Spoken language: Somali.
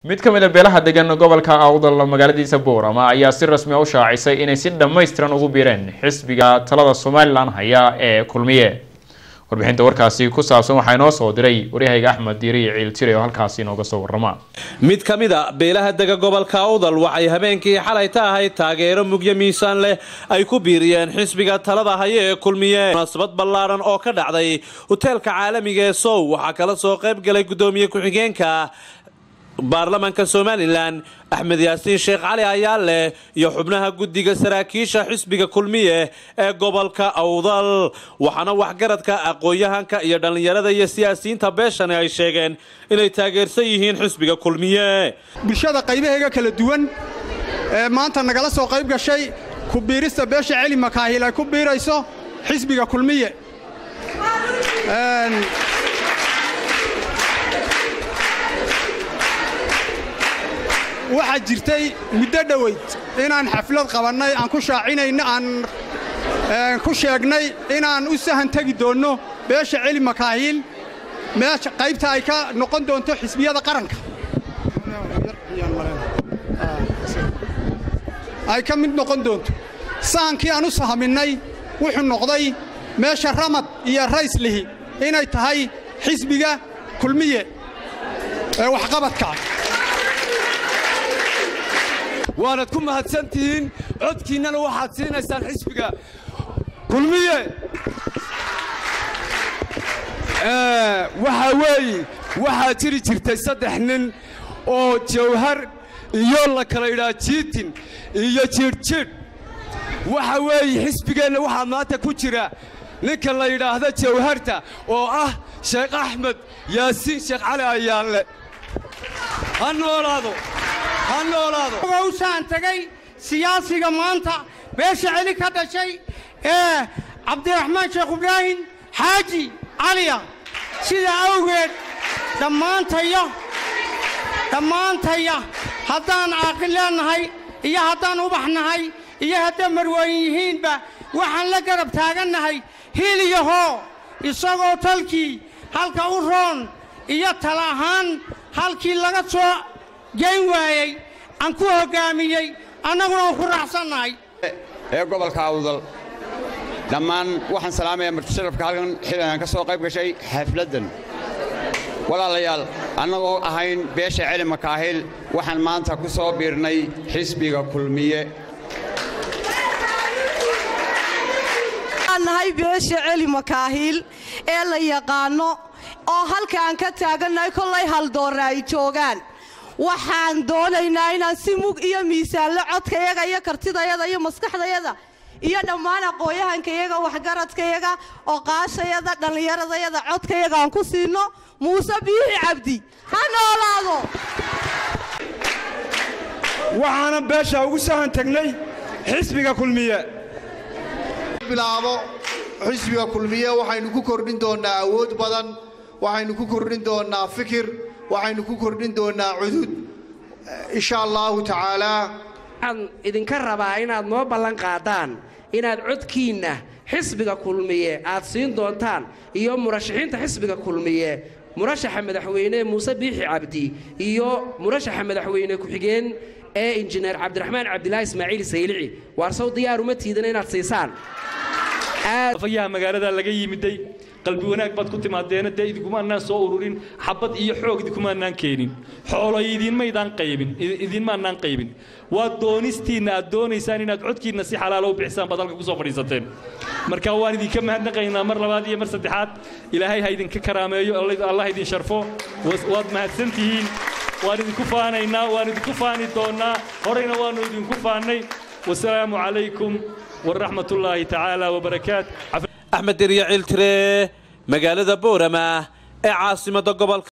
mid ka mid a beelaha degan gobolka awdal magaaladiisa boorama ayaa si rasmi u shaacisay inay si dhammaystiran ugu biireen xisbiga talada somalilan haya ee kulmiye warbixinta warkaasi ku saabsan waxaa inoo soo diray waryahayga axmed diiri ciiltire oo halkaasi inooga soo warrama mid ka mid a beelaha dega gobolka awdal waxay habeenkii xalay ta ahayd taageero mugyo miisaan leh ay ku biiriyeen xisbiga talada haya ee kulmiye munaasabad ballaaran oo ka dhacday hoteelka caalamiga ee sow waxaa kala soo qayb galay guddoomiye ku-xigeenka baarlamaanka somalilan axmed yaasiin sheekh cali ayaale iyo xubnaha guddiga saraakiisha xisbiga kulmiye ee gobolka awdal waxaana waxgaradka aqoon-yahanka iyo dhallinyarada iyo siyaasiyiinta beeshani ay sheegeen inay taageersan yihiin xisbiga kulmiye bulshada qaybaheega kala duwan ee maanta nagala soo qayb gashay ku biirista beesha celi makaahil ay ku biirayso xisbiga kulmiye waxaa jirtay muddo dhoweyd inaan xaflad qabannay aan ku shaacinayno aan ku sheegnay inaan u sahan tegi doonno beesha celi makaahiil meesha qaybta ay ka noqon doonto xisbiyada qaranka ay ka mid noqon doonto sahankii aan u sahaminnay wuxuu noqday meesha ramad iyo rayslihi inay tahay xisbiga kulmiye ee waxqabadkaa waanad ku mahadsan tihiin codkiinnana waxaad siinaysaan xisbiga kulmiye waxaa weeye waxaa jiri jirtay saddex nin oo jawhar iyo la kala idhaa jiitin iyo jiidhjiidh waxa weeye xisbigeenna waxaa maanta ku jira ninka la yidhaahda jawharta oo ah sheekh axmed yaasiin sheekh cali ayaanle ha noolaado usaan tagay siyaasiga maanta beesha celi ka dhashay ee cabdiraxmaan sheekh ibraahim xaaji caliya sidaa awgeed dhammaantaya dhammaantaya haddaan caaqil leennahay iyo haddaan ubax nahay iyo hadday marwooyin yihiinba waxaan la garab taagannahay hil iyo hoo isagoo talkii halka u roon iyo tala ahaan halkii laga soo geyn waayey aan ku hoggaamiyey annaguna aan ku raacsannahay ee gobolka awdal dhammaan waxaan salaamayaa martisharafka halkan xilligan ka soo qayb gashay xafladdan walaalayaal annagoo ahayn beesha celi makaahil waxaan maanta ku soo biirnay xisbiga kulmiye nahay beesha celi makaahiil ee la yaqaanno oo halkaan ka taagannahay kollay haldoorra ay joogaan waxaan doonaynaa inaan si mug iyo miisaanlo codkayaga iyo kartidayada iyo maskaxdayada iyo dhammaan aqoon-yahankayaga waxgaradkayaga oqaashayada dhallinyaradayada codkayaga aan ku siinno muuse biixi cabdi ha noolaado waxaana beesha ugu sahan tagnay xisbiga kulmiye bilaabo xisbiga kulmiye waxaynu ku kordhin doonnaa awood badan waxaynu ku kordhin doonnaa fikir waxaynu ku kordhin doonnaa cudud insha allaahu tacaalaa waxaan idinka rabaa inaad noo ballan qaadaan inaad codkiinna xisbiga kulmiye aad siin doontaan iyo murashaxiinta xisbiga kulmiye murashaxa madaxweyne muuse biixi cabdi iyo murashaxa madaxweyne ku-xigeen ee injineer cabdiraxmaan cabdilaahi ismaaciil saylici waarsow diyaar uma tiidana inaad siisaan afayaha magaalada laga yimiday qalbi wanaag baad ku timaadeena dee idinkumaanaan soo ururin xabad iyo xoog idinkumaanaan keenin xoolo idinmaydaan qaybin idinmaanaan qaybin waa doonistiinna aad doonaysaan inaad codkiinna si xalaalo u bixisaan baad halka kusoo fadhiisateen marka waan idinka mahadnaqaynaa mar labaad iyo mar saddexaad ilaahay ha idinka karaameeyo allah idin sharfo waad mahadsan tihiin waan idinku faanaynaa waan idinku faani doonnaa horeyna waannu idinku faannay wasalaamu calaykum waraxmat ullaahi tacaala wabarakaat axmed deriya ciltire magaalada boorama ee caasimadda gobolka